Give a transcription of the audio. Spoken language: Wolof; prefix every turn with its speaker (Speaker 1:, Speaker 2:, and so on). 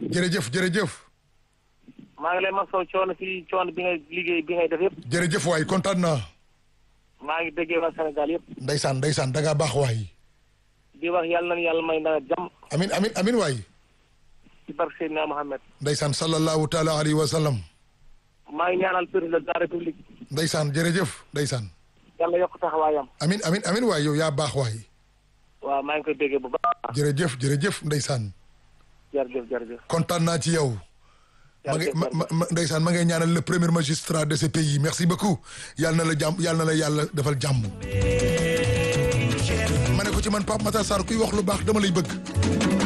Speaker 1: jërëjëf jërëjëf
Speaker 2: maa ngi lay masaw coono si coono bi ngay liggéey bi ngay def yëpp
Speaker 1: jërëjëf waay kontaan naa
Speaker 2: maa ngi déggee waa Sénégal yëpp
Speaker 1: ndeysaan ndeysaan da ngaa baax waay
Speaker 2: di wax yàlla nañu yàlla may nawet jàmm
Speaker 1: amin amin amin waay
Speaker 2: ci barke Seydina Mohamed
Speaker 1: ndeysaan sallallahu taala alayhi wa sallam
Speaker 2: maa ngi ñaanal président de la république
Speaker 1: ndeysaan jërëjëf ndeysaan
Speaker 2: yàlla yokk taxawaayam
Speaker 1: amin amin amin waay yow yaa baax waay
Speaker 2: waaw maa ngi koy déggee bu baax
Speaker 1: jërëjëf jërëjëf ndeysaan
Speaker 2: jërëjëf jërëjëf
Speaker 1: kontaan naa ci yow ma ngi ma ma ma- ndeysaan ma ngay ñaanal le premier magistrat de ce pays merci beaucoup yàlla na la jàmm yàlla na la yàlla defal jàmm ma ne ko ci man Pape Matar Sarr kuy wax lu baax dama lay bëgg